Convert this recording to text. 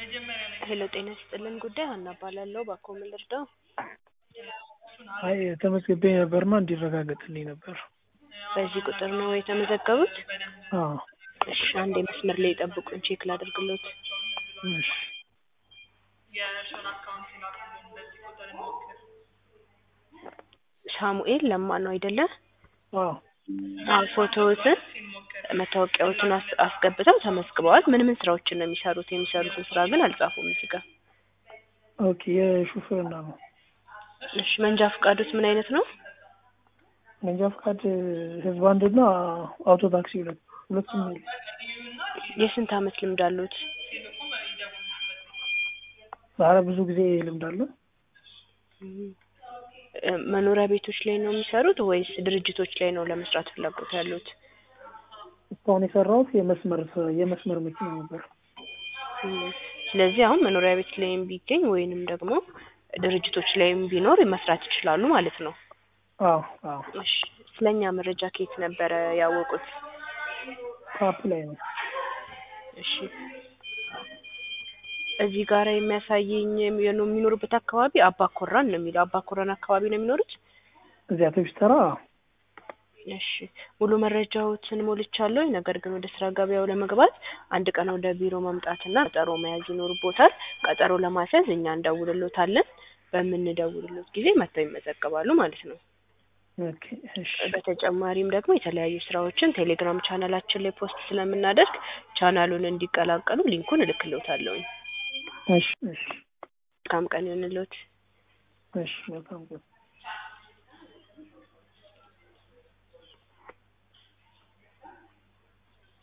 ሄሎ ጤና ይስጥልን ጉዳይ ሀና እባላለሁ ባክዎ ምን ልርዳው አይ ተመዝግቤ ነበርና እንዲረጋገጥልኝ ነበር። በዚህ ቁጥር ነው የተመዘገቡት አዎ እሺ አንዴ መስመር ላይ ይጠብቁኝ ቼክ ላድርግሎት እሺ ሳሙኤል ለማ ነው አይደለ አዎ አዎ ፎቶዎትን መታወቂያዎትን አስ- አስገብተው ተመዝግበዋል ምን ምን ስራዎችን ነው የሚሰሩት የሚሰሩትን ስራ ግን አልጻፉም እዚህ ጋር ኦኬ የሹፍርና ነው። እሺ መንጃ ፈቃዶት ምን አይነት ነው መንጃ ፈቃድ ህዝብ አንድና አውቶ ታክሲ ሁለት ሁለቱም ነው። የስንት አመት ልምድ አሉት ኧረ ብዙ ጊዜ ልምድ አለ። እ መኖሪያ ቤቶች ላይ ነው የሚሰሩት ወይስ ድርጅቶች ላይ ነው ለመስራት ፍላጎት ያሉት እስካሁን የሰራሁት የመስመር ስ- የመስመር መኪና ነበር። እም፣ ስለዚህ አሁን መኖሪያ ቤት ላይም ቢገኝ ወይንም ደግሞ ድርጅቶች ላይም ቢኖር መስራት ይችላሉ ማለት ነው አዎ አዎ እሺ ስለኛ መረጃ ከየት ነበረ ያወቁት ካፕ ላይ ነው። እሺ እዚህ ጋር የሚያሳየኝ የሚ- የሚኖሩበት አካባቢ አባ ኮራን ነው የሚለው አባ ኮራን አካባቢ ነው የሚኖሩት እዚያ አውቶቡስ ተራ እሺ ሙሉ መረጃዎችን ሞልቻለሁ። ነገር ግን ወደ ስራ ገበያው ለመግባት አንድ ቀን ወደ ቢሮ መምጣትና ቀጠሮ መያዝ ይኖርቦታል። ቀጠሮ ለማስያዝ እኛ እንደውልሎታለን። በምንደውልሎት ጊዜ መጥተው ይመዘገባሉ ማለት ነው። ኦኬ እሺ በተጨማሪም ደግሞ የተለያዩ ስራዎችን ቴሌግራም ቻናላችን ላይ ፖስት ስለምናደርግ ቻናሉን እንዲቀላቀሉ ሊንኩን እልክልዎታለሁ። እሺ እሺ መልካም ቀን ይሁንልዎት። እሺ መልካም ቀን